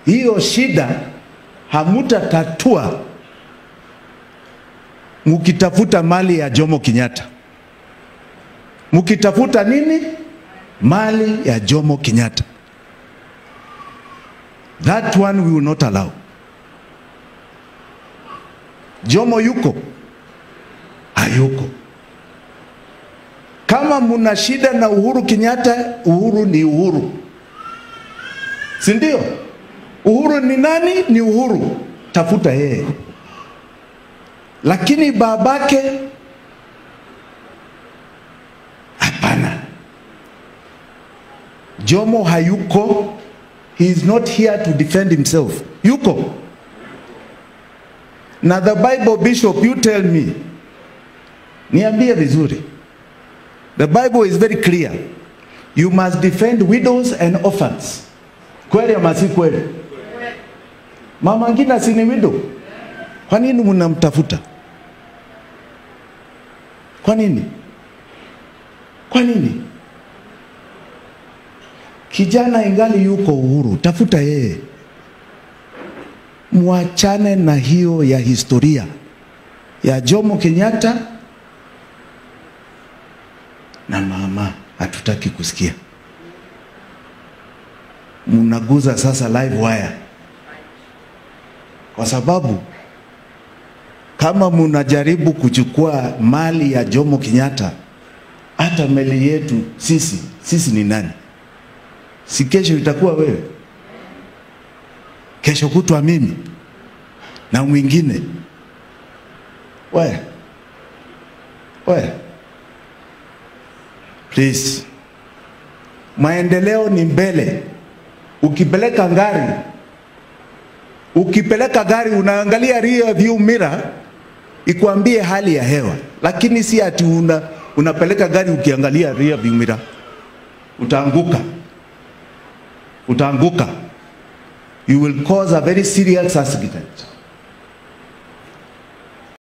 hiyo shida hamutatatua mukitafuta mali ya Jomo Kenyatta. Mukitafuta nini? Mali ya Jomo Kenyatta. That one we will not allow. Jomo yuko? Hayuko. Kama muna shida na Uhuru Kenyatta, Uhuru ni Uhuru, si ndio? Uhuru ni nani? Ni Uhuru, tafuta yeye. Lakini babake hapana. Jomo hayuko, he is not here to defend himself. Yuko na the Bible bishop, you tell me, niambie vizuri. The Bible is very clear. You must defend widows and orphans. Kweli ama si kweli? Mama Ngina si ni widow? Kwa nini mnamtafuta? Kwa nini? Kwa nini? Kijana ingali yuko uhuru, tafuta yeye. Mwachane na hiyo ya historia ya Jomo Kenyatta na mama, hatutaki kusikia. Mnaguza sasa live wire, kwa sababu kama mnajaribu kuchukua mali ya Jomo Kenyatta, hata meli yetu sisi, sisi ni nani? Si kesho itakuwa wewe, kesho kutwa mimi na mwingine. We, we, please, maendeleo ni mbele. Ukipeleka gari, ukipeleka gari unaangalia rear view mirror ikwambie hali ya hewa, lakini si ati una, unapeleka gari ukiangalia rear view mirror. Utaanguka, utaanguka, you will cause a very serious accident.